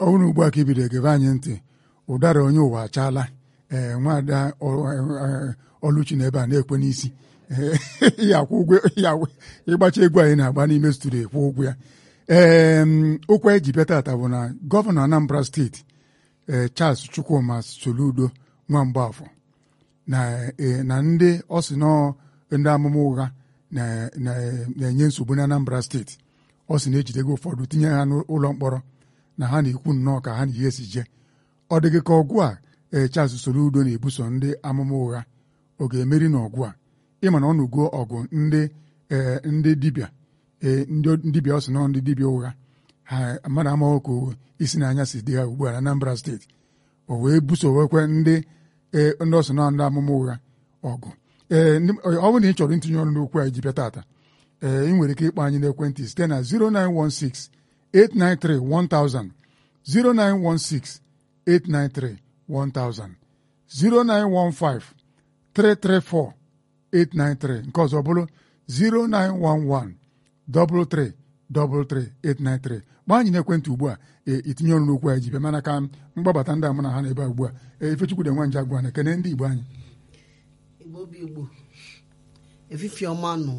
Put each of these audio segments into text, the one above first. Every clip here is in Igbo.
ọhụrụ ugbu a ka ibido egebe anyị ntị ụdara onye ụwa achaala ee nwaada ọlụchi na ebe a na-ekwe n'isi ya akwụ ụgwọ ịgbacha egwu anyị na-agba n'ime studio kwụ ụgwọ ya ee okwu anyị ji bịa tata bụ na gọvanọ Anambra steeti ee Charles Chukwuma Soludo nwa Mgbafọ na ndị ọ sị nọ ndị amụma ụgha na-enye nsogbu na Anambra steeti ọ sị na-ejidego ụfọdụ tinye ha n'ụlọ mkpọrọ na ha na-ekwu nnọọ ka ha na ihe si je ọ dịghị ka ọgụ a ee Charles Soludo na-ebuso ndị amụma ụgha ọ ga-emeri n'ọgụ a ịma na ọ nụgo ọgụ ndị ndị dibịa ndị dibịa ọ sị nọ ndị dibịa ụgha ha mmadụ amaghị ka isi n'anya si dị ha ugbu a na Anambra steeti o wee busowekwe ndị ndị ọ sị nọ ndị amụma ụgha ọgụ ee ọ bụrụ na ị chọrọ itinye ọrụ n'okwu anyị ji bịa tata ee ị nwere ike ịkpọ anyị n'ekwentị site na 0916 893 1000 0916 893 1000 0915 334 893 nke ọzọ bụrụ 0911 33 33 893 gba anyị n'ekwentị ugbu a itinye ọrụ n'okwu anyị ji bịa mana ka mgbabata ndị amụ na ha na-ebe ugbu a Ifechukwu dị nwa nje agwa na ekene ndị Igbo anyị igbo bụ igbo efife ọma nụ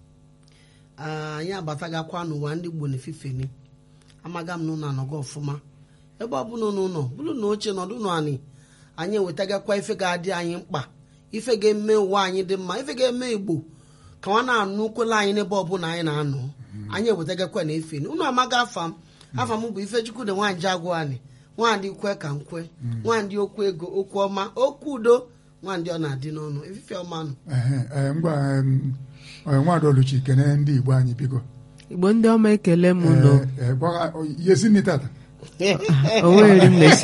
anyị abatagakwa n'ụwa ndị igbo na-efifeni amaga m n'ụlọ anọgo ọfụma ebe ọ bụla n'ụlọ bụrụ na oche nọdụ n'anị anyị ewetagakwa ife ga-adị anyị mkpa ife ga-eme ụwa anyị dị mma ife ga-eme igbo ka nwa na-anụ kwela anyị n'ebe ọbụla anyị na-anọ anyị ewetagakwa na efeni unu amaga afa m afa m bụ Ifechukwu dị nwaanyị agwụ anyị nwandị kwe ka nkwe nwandị okwu ego okwu ọma okwu udo nwandị ọ na-adị n'ọnụ efife ọma nụ ngwa nwaada Oluchi kene ndị Igbo anyị biko igbo ndị ọma ekele m nọ yesi nri tata onweghịrị m na-esi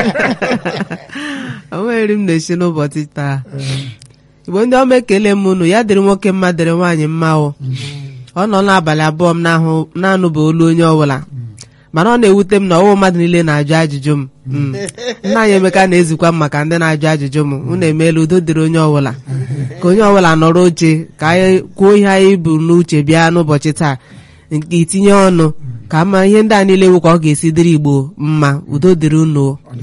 onweghịrị m na-esi n'ụbọchị taa igbo ndị ọma ekele m unu ya dịrị nwoke mma dịrị nwaanyị mma o ọ nọ n'abalị abụọ m na-anụba olu onye ọbụla mana ọ na-ewute m na ọwụ mmadụ niile na-ajụ ajụjụ m nna anyị Emeka na-ezikwa m maka ndị na-ajụ ajụjụ m unu emeela udo dịrị onye ọbụla ka onye ọbụla nọrọ oche ka anyị kwuo ihe anyị bụ n'uche bịa n'ụbọchị taa nke itinye ọnụ ka ama ihe ndị a niile wụ ka ọ ga-esi dịrị Igbo mma udo dịrị unu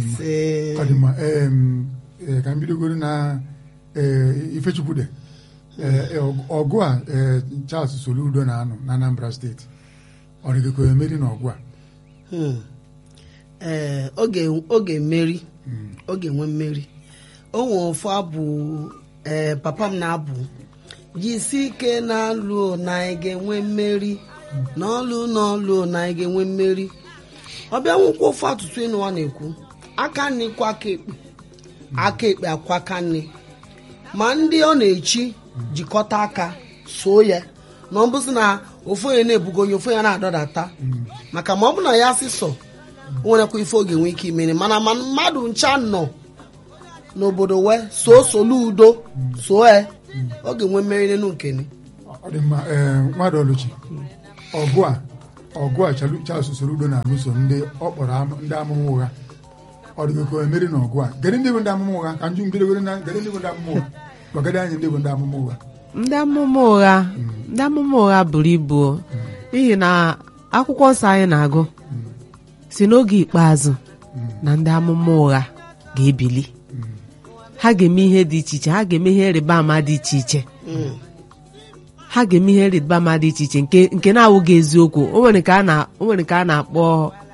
ka m bidogoro na Ifechukwu dị ọgụ a Charles Soludo na-anọ na Anambra steeti ọ dịghị ka o emeri n'ọgụ a ee ọ ga-emeri ọ ga-enwe mmeri o nwere ofu abụ ee papa m na-abụ jisi ike na-alụ na anyị ga-enwe mmeri n'ọlụ n'ọlụ na anyị ga-enwe mmeri ọbịa nwụkwa ofu atụtụ ịnụ a na-ekwu aka nri kwa aka ekpe aka ekpe akwa aka nri ma ndị ọ na-echi jikọta aka soo ya na ọ bụsị na ofu onye na-ebugo onye ofu onye na-adọdata maka ma ọ bụ na ya sị sọ o nwerekwa ife oge nwee ike imere mana ma mmadụ ncha nọ n'obodo wee soo solu udo soo e ọ ga-enwe mmeri n'elu nkeni ọ dị mma nwaada Oluchi ọgụ a ọgụ a Charles Soludo na-alụso ndị ọ kpọrọ ndị amụma ụgha ọ dịghị ka o emeri n'ọgụ a gere ndị bụ ndị amụma ụgha ka nju mbidogoro na gere ndị bụ ndị amụma ụgha gwagede anyị ndị bụ ndị amụma ụgha ndị amụma ụgha ndị amụma ụgha buru ibu n'ihi na akwụkwọ nsọ anyị na-agụ si n'oge ikpeazụ na ndị amụma ụgha ga-ebili ha ga-eme ihe dị iche iche ha ga-eme ihe ịrịba ama dị iche iche ha ga-eme ihe ịrịba ama dị iche iche nke na-awụghị eziokwu o nwere nke a na-akpọ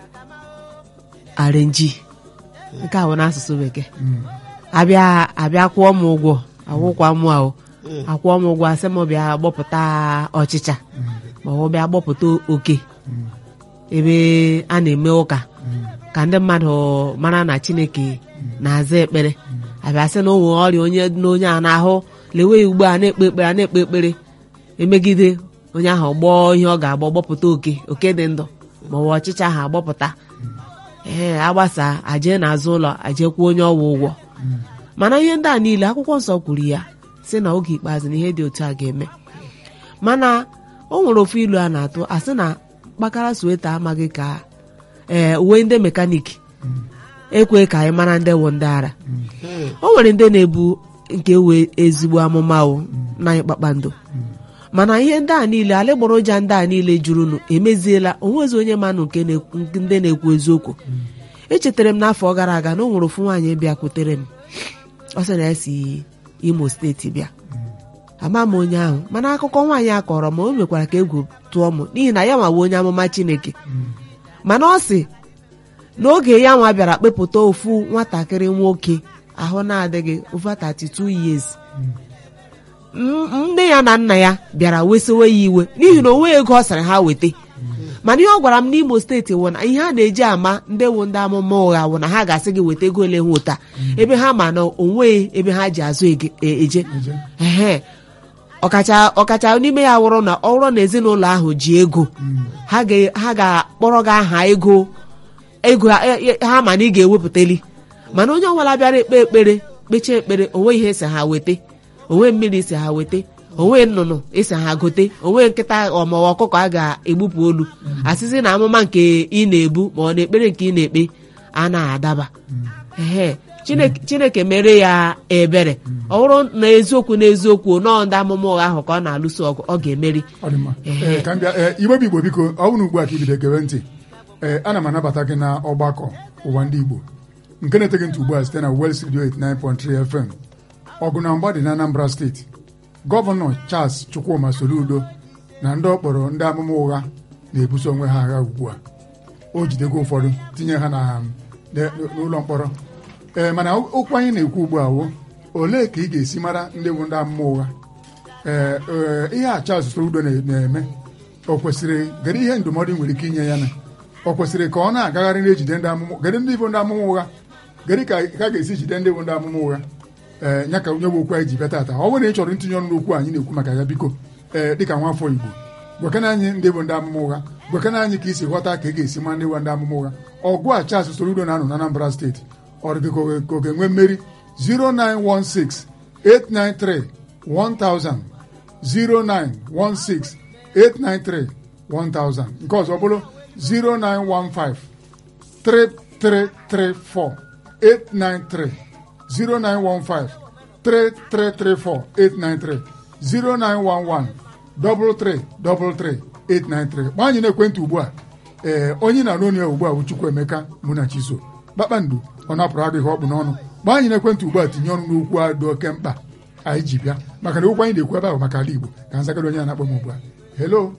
arenji nke a bụ n'asụsụ bekee abịa abịa kwụọ m ụgwọ awụkwa m ahụ akwụọ m ụgwọ asị m bịa gbọpụta ọchịcha ma ọ bịa gbọpụta oke ebe a na-eme ụka ka ndị mmadụ mara na Chineke na-aza ekpere abịa sị na onwe ọrịa onye dị n'onye a na-ahụ lewe ugbu a na-ekpe ekpere a na-ekpe ekpere emegide onye ahụ gbọọ ihe ọ ga-agbọ gbọpụta oke oke dị ndụ ma ọ bụ ọchịcha ahụ agbọpụta ee agbasa aje n'azụ ụlọ ajekwa onye ọwa ụgwọ mana ihe ndị a niile akwụkwọ nsọ kwuru ya sị na oge ikpeazụ na ihe dị otu a ga-eme mana o nwere ofu ilu a na-atụ asị na mkpakara sweta amaghị ka ee uwe ndị mekaniki ekwe ka anyị mara ndị wụ ndị ara o nwere ndị na-ebu nke wee ezigbo amụma o na anyị kpakpando mana ihe ndị a niile alịgboroja ndị a niile jurunu emeziela onwezi onye manụ nke ndị na-ekwu eziokwu echetara m n'afọ gara aga na o nwere ofu nwaanyị bịakwutere m ọ sị na ya si imo steeti bịa ama m onye ahụ mana akụkọ nwaanyị a kọrọ m o mekwara ka egwu tụọ m n'ihi na ya nwa bụ onye amụma chineke mana ọ sị n'oge ya nwa bịara kpepụta ofu nwatakịrị nwoke ahụ na-adịghị over 32 years M- nne ya na nna ya bịara wesowe ya iwe n'ihi na onwe ego ọ sịrị ha weta mana ihe ọ gwara m n'imo steeti wụ na ihe a na-eji ama ndị wu ndị amụma ụgha wụ na ha ga-asị gị weta ego ole ha ụta ebe ha ma na onwe ebe ha ji azụ ege- e- eje Eje. ehe ọkacha ọkacha n'ime ya wụrụ na ọ bụrụ na ezinụlọ ahụ ji ego ha ga- ha ga-akpọrọ gị aha ego ego ha- e- e- ha ma na ị ga-ewepụtali mana onye ọbụla bịara ekpe ekpere kpechaa ekpere onwe ihe si ha weta onwe mmiri si ha weta onwe nnụnụ isi ha gote onwe nkịta ọmawa ọkụkọ a ga-egbupụ olu asịsị na amụma nke ị na-ebu ma ọ na ekpere nke ị na-ekpe a na-adaba ehe Chineke- chineke mere ya ebere ọ bụrụ na eziokwu na eziokwu nọọ ndị amụma ụgha ahụ ka ọ na-alụso ọgụ ọ ga-emeri ọ dị mma Ehe. Ee, ka m bịa ee, igbo bụ igbo biko ọ bụrụ ugbu a ka ibido gere ntị ee ana m anabata gị na ọgbakọ ụwa ndị igbo nke na-eteghị ntị ugbu a site na Wels Radio 89.3 FM ọgụ na mgba dị na Anambra steeti gọvanọ Charles Chukwuma Soludo na ndị ọ kpọrọ ndị amụma ụgha na-ebuso onwe ha agha ugbu a o jidego ụfọdụ tinye ha na na- n'ụlọ mkpọrọ ee mana okwu anyị na-ekwu ugbu a wo olee ka ị ga-esi mara ndị bụ ndị amụma ụgha ee ee, ihe a Charles Soludo na- na-eme o kwesịrị gere ihe ndụmọdụ ị nwere ike inye ya na o kwesịrị ka ọ na-agagharị na-ejide ndị amụma gere ndị bụ ndị amụma ụgha gere ka ka a ga-esi jide ndị bụ ndị amụma ụgha ee ya ka onye bụ okwu anyị ji bịa tata ọ bụrụ na ị chọrọ ntinye ọnụ n'okwu anyị na-ekwu maka ya biko ee dịka nwafọ Igbo gwekana anyị ndị bụ ndị amụma ụgha gwekana anyị ka isi ghọta ka ị ga-esi ma ndị bụ ndị amụma ụgha ọgụ a Charles Soludo na-anọ na Anambra steeti ọ dị ka ọ ga-enwe mmeri 0916 893 1000 0916-893-1000 nke ọzọ bụrụ 0915-3334-893 0915-3334-893 0911-333-893 gba anyị n'ekwentị ugbu a ee onye na-anụ onye ugbu a bụ Chukwuemeka Munachiso kpakpando ọ napụrụ adịghị ọkpụ n'ọnụ gba anyị n'ekwentị ugbu a tinye ọnụ n'okwu a dị oke mkpa anyị ji bịa maka na okwu anyị na-ekwu ebe ahụ maka ala Igbo ka nzagara onye na-akpọ m ugbu a hello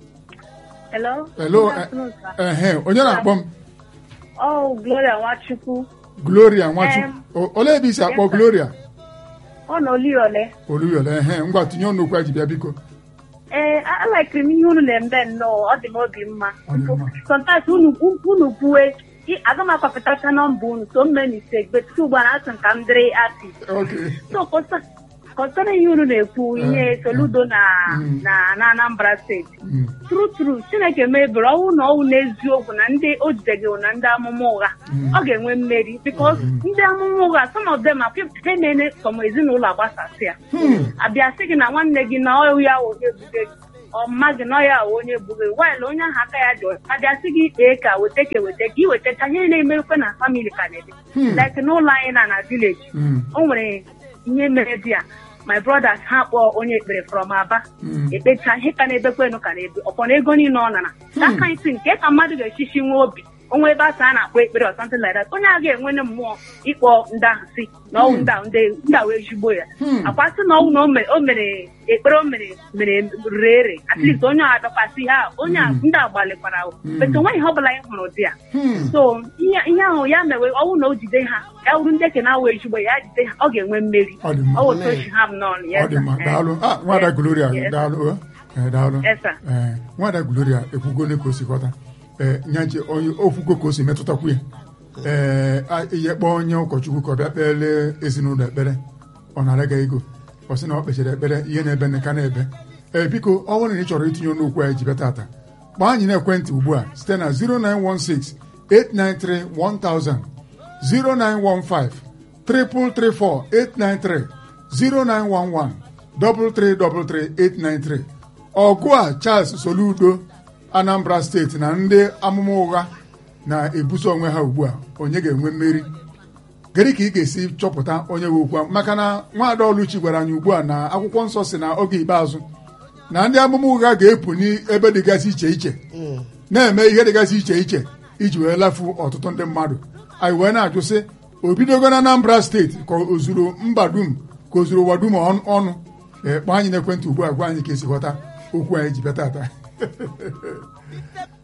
Hello. hello Good afternoon, sir. ehe onye na-akpọ m Oh, Gloria Nwachukwu. Gloria Nwachukwu Em. O- olee ebe isi akpọ Yes, sir. Gloria Ọ nọ Oliole. oluyole ehe ngwa tinye ọnụ okwu anyị ji bịa biko Ee, alaikiri m ihe unu na-eme nnọọ, ọ dị m obi mma. Ọ dị mma. Sometimes unu unu kwue, ị- aga m akwapụtacha nọmba unu, so mme na ise gbe tutu ugbu a na-asị m ka m dịrị asị. okay So, kọsara ihe unu na-ekwu, ihe Soludo na Mm. na na Anambra steeti. Mm, True true, Chineke mebiri ọnwụ na ọnwụ n'eziokwu na ndị o jidegị na ndị amụma ụgha Mm. ọ ga-enwe mmeri because ndị amụma ụgha some of them ha na-ene sọm ezinụlọ agbasasị ya Hmm. abịa sị gị na nwanne gị na ọ ya wụ onye ebuge gị ọmma gị na ọ ya wụ onye ebuge gị while onye ahụ aka ya dị ọcha abịa sị gị kpee ka weta ka weta ka ị wetacha ihe na-emerikwe na famili ka na-eme Hmm. like n'ụlọ anyị na na village Mm, o nwere ihe mere di ya my brothers ha kpọọ onye ekpere from aba Mm. ekpecha ihe ka na-ebekwenu ka na-ebe ọkpọ na ego niile ọ nara ka aka isi nke ka mmadụ ga-echichi nwa obi onwe ebe asa a na-akpọ ekpere or something like that onye a ga-enwene mmụọ ịkpọ ndị ahụ si na ọnwụ ndị ahụ ndị ndị ahụ ezigbo ya Hmm. akwa sị na ọnwụ na o mere o mere ekpere o mere mere rere ere at least onye a dọkwasị ha onye a ndị a gbalịkwara ahụ but onweghị ihe ọ bụla anyị hụrụ dị ya hmm. so ihe ihe ahụ ya mewe ọnwụ na o jide ha ya wuru ndị ke na-awa ezigbo ya jide ha ọ ga-enwe mmeri Ọ dị mma. ọ wụta ochi ha m n'ọnụ ọ dị mma daalụ ah nwada Gloria Yes. daalụ eh, eh, daalụ Yes, sir. ee nwada Gloria ekwugone ka o si ghọta ee nyaje onye ofugo ka o si metụtakwu ya ee a- ihe kpọọ onye ụkọchukwu ka ọ bịa kpeele ezinụlọ ekpere ọ nara ga ego ọ sị na ọ kpechara ekpere ihe na-ebe nka na-ebe ee biko ọ bụrụ na ị chọrọ itinye ọnụ okwu anyị ji bịa tata kpọọ anyị n'ekwentị ugbu a site na 0916 893 1000 0915 334 893 0911 333 893 ọgụ a Charles Soludo Anambra steeti na ndị amụma ụgha na-ebuso onwe ha ugbu a onye ga-enwe mmeri gịnị ka ị ga-esi chọpụta onye nwe okwu ahụ? maka na nwaada Oluchi gwara anyị ugbu a na akwụkwọ nsọ si na oge ikpeazụ na ndị amụma ụgha ga-epu n'ebe dịgasị iche iche na-eme ihe dịgasị iche iche iji wee lafu ọtụtụ ndị mmadụ anyị wee na-ajụ sị o bidogo na Anambra steeti ka o zuru mba dum ka o zuru ụwa dum ọnụ- ọnụ ee kpọọ anyị n'ekwentị ugbu a gwa anyị ka esi ghọta okwu anyị ji bịa tata